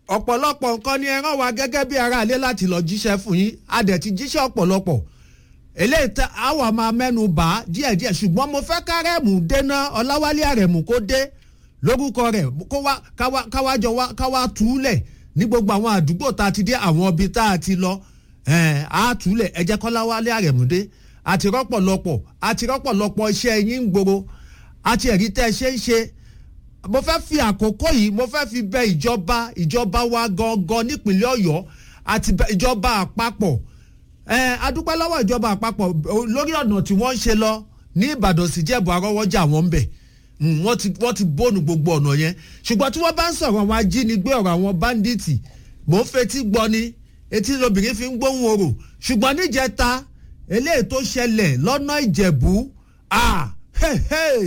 ọ̀pọ̀lọpọ̀ nǹkan ni ẹ rán wa gẹ́gẹ́ bí aráalé láti lọ jíṣẹ́ fún yín a dẹ̀ ti jíṣẹ́ ọ̀pọ̀lọpọ̀ eléyìí tẹ àwa máa mẹ́nu bà á díẹ̀díẹ̀ ṣùgbọ́n mo fẹ́ kárẹ́mù dénà ọláwálé àrẹ̀mù kó dé lórúkọ rẹ̀ kó wá káwá káwá jọ wá káwá túlẹ̀ ní gbogbo àwọn àdúgbò tá a ti dé àwọn ibi tá a ti lọ á túlẹ̀ ẹ jẹ́ kọ́láwálé àrẹ̀mù dé àti rọ́pọ̀lọpọ̀ àti rọ́pọ̀lọpọ̀ iṣẹ́ yín ń gbòòrò àti ẹ̀rí tẹ́ ẹ ṣe ń ṣe mo fẹ́ fi àkókò yìí mo fẹ́ fi bẹ ìjọba ìjọba wa gangan nípínlẹ̀ ọ̀yọ́ àti ìjọba àpapọ̀ ẹ adúpẹ́ lọ́wọ́ ìjọba àpapọ̀ lórí ọ̀nà tí wọ́n ń ṣe lọ ní ìbàdàn sí jẹ́bù arọ́wọ́jà wọn ń bẹ̀ wọ́n ti wọ́n ti bóònù gbogbo ọ̀nà yẹn ṣùgbọ́n tí wọ́n bá ń sọ̀rọ̀ àwọn ajínigbé ọ̀rọ̀ àwọn báńdíìtì mò ń fetí gbọ́ ni etí lobìnrin fi ń gbóhùn orò ṣùgbọ́n níjẹta eléyìí tó ṣẹlẹ̀ lọ́nà ìjẹ̀bú ah hey hey